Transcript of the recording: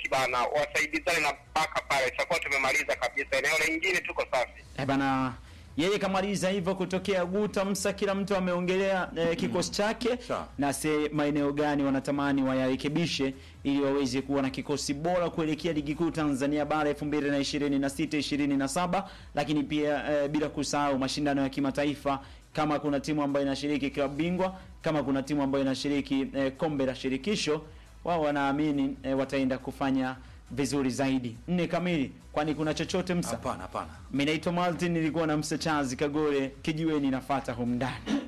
beki bana, wasaidizane na mpaka pale, tutakuwa tumemaliza kabisa. Eneo lingine tuko safi. Eh, bana yeye kamaliza hivyo kutokea Guta Msa, kila mtu ameongelea eh, kikosi chake Sawa. na se maeneo gani wanatamani wayarekebishe ili waweze kuwa na kikosi bora kuelekea ligi kuu Tanzania bara 2026 27, lakini pia eh, bila kusahau mashindano ya kimataifa kama kuna timu ambayo inashiriki klabu bingwa, kama kuna timu ambayo inashiriki eh, kombe la shirikisho, wao wanaamini eh, wataenda kufanya vizuri zaidi. Nne kamili, kwani kuna chochote Msa? Hapana, hapana. Mimi naitwa Martin, nilikuwa na Msa Chazi Kagore kijiweni, nafata humu ndani.